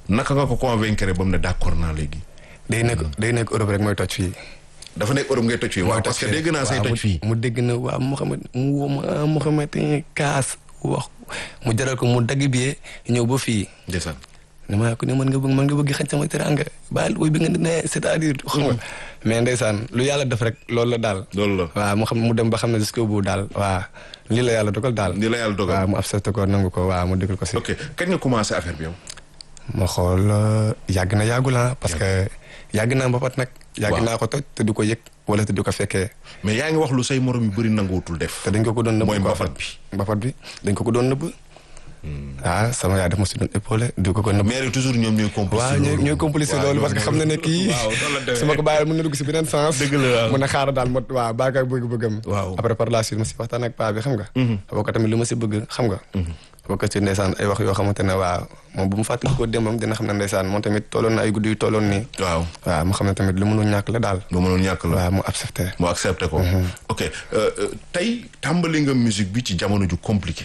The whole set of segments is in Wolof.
naka nga ko convaincre ba mu ne d'accord naa léegi. day nekk day nekk Europe rek mooy toj fii. dafa nekk Europe ngay toj fii. waaw parce que dégg naa say waaw, toj mu- fii. mu dégg na waa Mouhamed mu woo ma ah Mouhamed kaas wax mu jaral ko mu dagg bi ñëw ba fii. ndeysaan. ne maa ko ne mën nga bëgg mën nga bëgg xañ sama teranga baal woy bi nga ne c'est-à-dire xam nga mais ndeysaan lu yàlla def rek loolu la daal loolu la. waaw mu xam mu dem ba xam ne jusqu'au bout daal waaw lii la yàlla dogal daal ni la yàlla dogal. waaw mu accepté ko nangu ko waaw mu déglu ko si ok kañ nga commencé affaire bi yow. ma xool euh, yàgg na yàggul ah parce que yàgg naa mbapat nag yàgg Waaw. naa ko toj te du ko yëg wala te du ko fekkee mais yaa ngi wax lu say morom yu bëri nanguwutul def. te dañ ko ko doon nëbb mooy quoi. mbapat bi. mbapat bi dañ ko ko doon nëbb ah sama yaay daf ma si doon épaulé du ko ko nëbb mais toujours ñoom ñooy complice. waaw ñooy ñooy complice loolu parce que xam na ne kii waaw noonu la demee. su ma ko bàyyee mën na dugg si beneen sens Dëgg la, waaw. mun a xaaral daal mot waaw bàyyi ko ak bëgg-bëggam Waaw. après par la suite ma si waxtaan ak paa bi xam nga boo ko tamit lu ma si bëgg xam nga boo ko si ndeysaan ay wax yoo xamante ne waaw moom bu mu fàttali ko démbam dina xam ne ndeysaan moom tamit tolloon na ay guddi yu tolloon nii waaw waaw mu xam ne tamit lu mënul ñàkk la daal lu mënul ñàkk la. waaw mu accepté mu accepté ko. ok euh, euh, tey tàmbali nga musique bi ci jamono ju compliqué.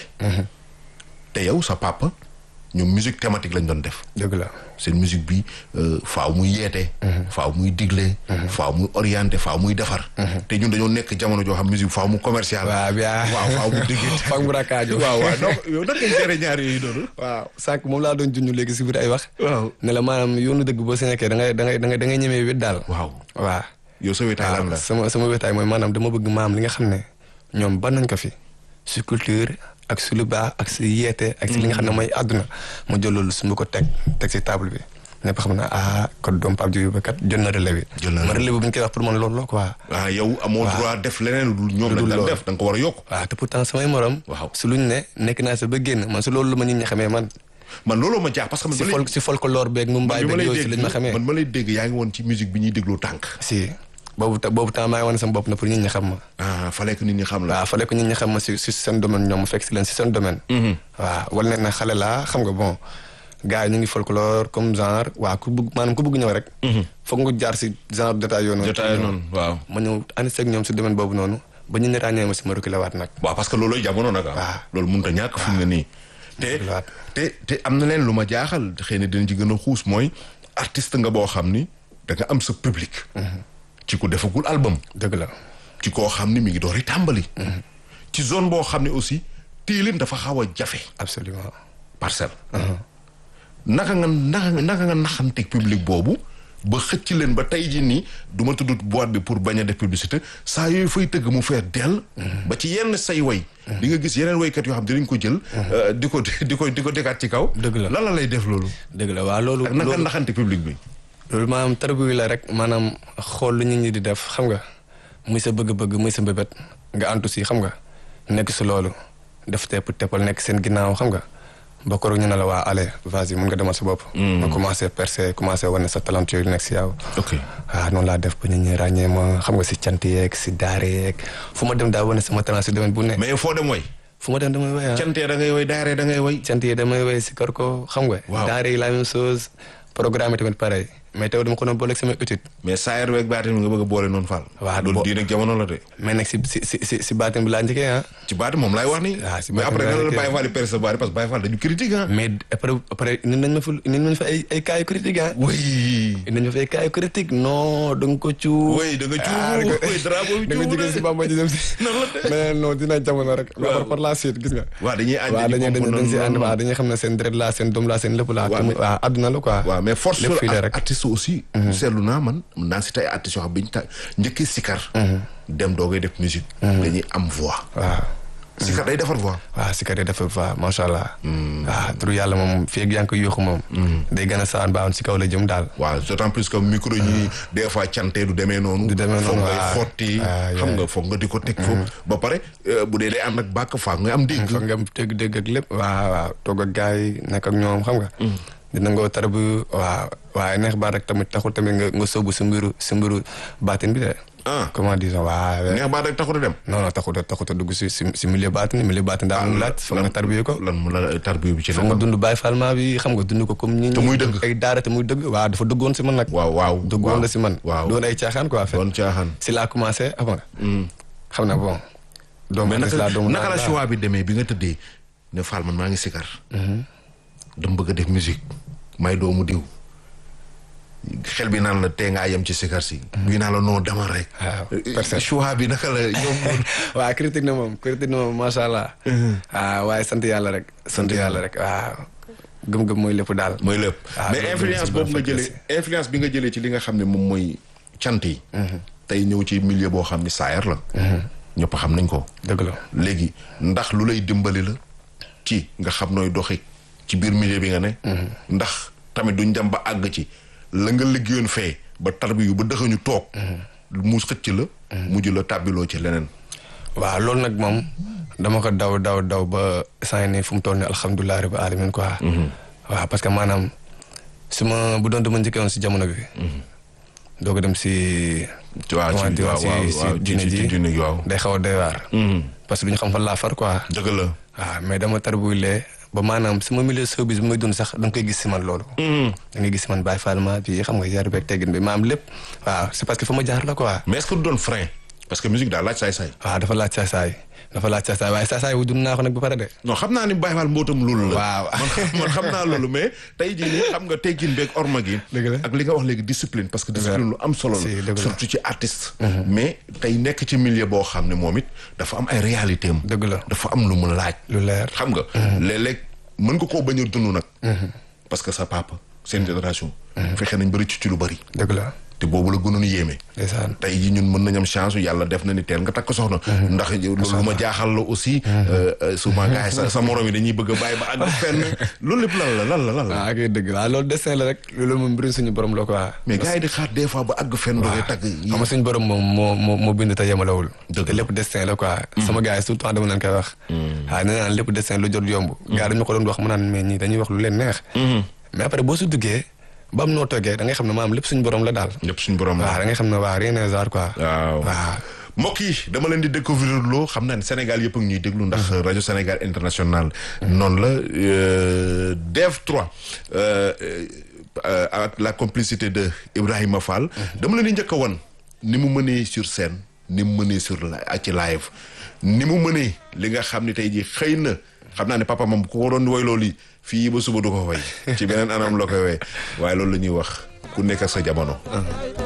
te yow sa papa ñoom musique thématique lañ doon def. dëgg la seen musique bi euh, faaw muy yeete. faaw muy digle. faaw muy orienté faaw muy defar. te ñun dañoo nekk jamono joo xam musique faaw mu commercial. waaw bien waaw faaw mu diggante. fag mu rakkaaju waaw waaw donc yow nan ngay gérer ñaar yooyu noonu. waaw sànq moom laa doon junj léegi si biir ay wax waaw. ne la maanaam yoonu dëgg boo si nekkee da ngay da ngay da ngay da ngay ñemee wét daal waaw waaw yow sa wetaay lan la. sama sama wetaay mooy maanaam dama bëgg maam li nga xam ne ñoom ban nañ ko fi si culture ak si lu baax ak si yeete ak si li nga xam ne mooy àdduna ma jël loolu su ma ko teg teg si table bi ñëpp xam ne ah kon doom Pape Diouf ba kat jël na relais bi Jël na ma relais bi bu ñu koy wax pour man loolu la quoi ah yow amoo droit def leneen lu dul ñoom Lu lañ dul daan loolu. def da nga ko war a yokk. waaw te pourtant samay morom Waaw. su luñ ne nekk naa sa ba génn man su loolu la ma nit ñi xamee man man looloo ma jaax parce que man si ba fol léegi- si folklore beeg mu man mbaay bi ma beeg lay yooyu si lañ ma dégg xamee man ma lay dégg yaa ngi woon ci musique bi ñuy déglu tànk. si boobu ta- boobu temps maa ngi wane sama bopp na pour nit ñi xam ma ah fallait que nit ñi xam la. waaw fallait que nit ñi xam ma si si seen domaine ñoom mu fekk si leen si seen domaine. waaw wala ne na xale laa xam nga bon gars yi ñu ngi folklore comme genre waaw ku bëgg maanaam ku bëgg ñëw rek. foog nga jaar si genre détail yoo noonu. jotaay noonu waaw. ma ñëw ànd seeg ñoom si domaine boobu noonu ba ñu ne ràññee ma si ma reculé waat nag. waaw parce que loolooy jamono nag ah. waaw. loolu mënut a ñàkk fi mu ne nii. te Dëgg te te am na leen lu ma jaaxal xëy na dinañ ci gën a xuus mooy artiste nga boo xam ni da nga am sa public. ci ku defagul album. dëgg la. ci koo xam ni mi ngi door i tàmbali. ci zone boo xam ne aussi tiilim dafa xaw a jafe absolument parcelle. naka nga naka nga naka nga naxanteeg public boobu ba xëcc leen ba tey jii nii du ma tudd boîte bi pour bañ a def publicité saa yooyu fay tëgg mu feer dell. ba ci yenn say way. di nga gis yeneen waykat yoo xam dinañ ko jël. euh, di ko di ko di ko dekaat ci kaw. Dëgg la. lan la lay def loolu. dëgg la waaw loolu. ak naka loolu naxante public bi. loolu maanaam tarbu la rek maanaam xool lu nit ñi di def xam nga muy sa bëgg-bëgg muy sa mbébét nga antu si xam nga nekk si loolu def tepp teppal nekk seen ginnaaw xam nga ba koroog ñu ne la waa allez vas-y mun nga demal sa bopp. nga commencé percer commencé wane sa talent yooyu nekk si yow. ok waaw noonu laa def ba nit ñi ràññee ma xam nga si cant yeeg si daare yeeg fu ma dem daa wane sama talent si domaine bu ne. mais foo dem way. fu ma dem damay woy ah. cantee da ngay way daaree da ngay way. cant yi damay woy si kër ko xam nga. Waaw. daare yi la même chose programme yi tamit pareil mais teew dama ko doon booleeg sama étude. mais saayar weeg baatin nga bëgg a boole noonu faal. Waaw, loolu bo- diine ak jamono la de. mais nag si si si si si baatin bi laa njëkkee ah. ci baati moom laay wax ni. Ah, si mais baatin après laa nan la njëkkee. Baye Fall di percer sa baati parce que Baye Fall dañu critique ah. mais après après indi nañ ma fa indi nañ ma fa ay ay cas yu critique ah. oui. indi nañ ma fa ay cas yu critique non da nga ko cuub. oui da nga ah cuub da nga oui drapeau bi da nga cuub jógee si Bamba ji dem si. nan la de. mais non dina jamono rek. Waaw. waaw par la suite gis nga. waaw dañuy ànd waaw di dañuy comprendre dañuy dañ si ànd noonu. waaw dañuy xam ne seen deret laa seen doom laa seen lépp laa. Waaw, te mu- mais- waaw àdduna la quoi. waaw mais force lépp fii la la rek. artiste aussi. seetlu naa man mën naa si tey artistes yoo xam bi ñu ta njëkkee sikar. dem doogay def musique. dañuy am voix. waaw. sikar day defar voix. waaw si kat yi dafa fa macha allah. waaw turu yàlla moom fii ak yaa ngi koy yóoxu moom. day gën a saan baaxoon si kaw la jëm daal. waaw d'autant plus que micro ñi des fois cante du demee noonu. Du demee foog noonu, ngay waaw. xotti. Ah, xam yeah. nga foog nga di ko teg foofu. ba pare euh, bu dee day ànd ak bàkk faak nga am dégg. foog nga dégg-dégg ak lépp. waaw waaw toog ak gars yi nekk ak ñoom xam nga. dina nga tar bu waaw waaye neex baat rek tamit taxul tamit nga nga sóobu si mbiru si mbiru baatin bi de. ah comment dire waaw. neex baat rek taxut a dem. non non taxut a taxut a dugg si si si milieu baatin milieu baatin daa am laaj foog nga tarbiye ko. lan mu la tarbiyu bi ci foog nga nekk. dund Baay Falma bi xam nga dund ko comme ñi Te muy dëgg. ay daara te muy dëgg waaw dafa dëggoon si man nag. waaw waaw. dëggoon la si man. waaw doon ay caaxaan quoi. en fait. doon caaxaan. si laa commencé avant. xam na bon. doomu mais artiste naka laa doomu naka la laa- choix bi demee bi nga tëddee ne Fall man maa ngi sikar. dama bëgg a def musique may doomu diw xel bi naan la tee ngaa yem ci sikar si bii naa la noo demal rek waaw personne choix bi naka la ñoom waaw critique na moom critique na moom macha allah. waaw waaye sant yàlla rek. sant yàlla rek waaw. gëm-gëm mooy lépp daal. mooy lépp Ah, mais loolu influence moom boobu nga si jëlee influence bi nga jëlee ci li nga xam ne moom mooy cant yi tey ñëw ci milieu boo xam ne saayar la ñëpp xam nañ ko dëgg la. léegi ndax lu lay dimbali la ci nga xam nooy doxi ci biir milieu bi nga ne ndax tamit duñ dem ba àgg ci la nga liggéeyoon fee ba tarbi yu ba dëxañu toog mu xëcc la mujj la tàbbiloo ci leneen waaw loolu nag moom dama ko daw daw daw ba saa ne fu mu toll nii alhamdulilah rabbi alamin quoi. waaw parce que maanaam su ma bu doon dama njëkkee woon si jamono bi. doo ko dem si. waaw ci comment dire, waaw si waaw si waaw ci diine ci ji diine gi waaw day xaw a doy waar. parce que du ñu xam fan laa far quoi. dëgg la waaw mais dama tarbulee ba maanaam sama milieu showbiz bi may dund sax da nga koy gis si man loolu. da ngay gis si man Baye Fall ma bi xam nga yar beeg teggin bi maam lépp. waaw c'est parce que fa ma jaar la quoi. mais est-ce que du doon frein parce que musique daal laaj saay-saay waaw dafa laaj saasaay dafa laaj saasaay waaye saasaay wu dund naa ko nag ba pare de. non xam naa ni Baye Fall mbootam loolu la. Waaw. man xam- man xam naa loolu mais tey jii nii xam nga teggin beeg orma gi. Dëgg la. ak li nga wax léegi discipline parce que discipline lu am solo Si, la. dëgg la. surtout ci artiste. mais tey nekk ci milieu boo xam ne moom it dafa am ay réalité am. dëgg la. dafa am lu mu laaj. lu leer. xam nga. léeg-léeg mën nga koo bañ a dund nag. parce que sa papa seen génération. fexe nañ bëri ci ci lu bëri. dëgg la te boobu la gënoon yéeme. ndeysaan tey jii ñun mën nañ am chance yàlla def na ni teel nga takk soxna. ndax loolu lu ma jaaxal la aussi. euh, euh, souvent gars yi sa sa morom yi dañuy bëgg a bàyyi ba àgg fenn loolu lépp lan la lan la lan la. waaw kay dëgg waaw loolu destin la rek loolu moom mbirum suñu borom la quoi. mais gars yi di xaar des fois ba àgg fenn. doogay tagg yi xam nga suñu borom moom moo moo moo bind te yemalewul. Dëgg te lépp destin la quoi. sama gars yi tout le temps dama leen koy wax. waaw nee naan lépp destin lu jot yomb. gars dañu ko doon wax mu naan mais ñii dañuy wax lu leen neex. mais après boo su duggee ba am noo toogee da ngay xam ne maam lépp suñu borom la daal. ñëpp suñu borom la. waaw da ngay xam ne waa rien n'est hasard quoi. waaw waaw. mbokk yi dama leen di découvrir loo xam naa ne Sénégal yëpp a ngi ñuy déglu ndax rajo Sénégal international noonu la euh, Dev 3 euh, euh, avec la complicité de Ibrahima Fall dama leen di njëkk a wan ni mu mënee sur scène ni mu mënee sur la ci live ni mu mënee li nga xam ne tey jii xëy na xam naa ne papa moom ku ko doon woy loolu yi fii ba suba du ko woy ci beneen anam la koy woy waaye loolu la ñuy wax ku nekk ak sa jamono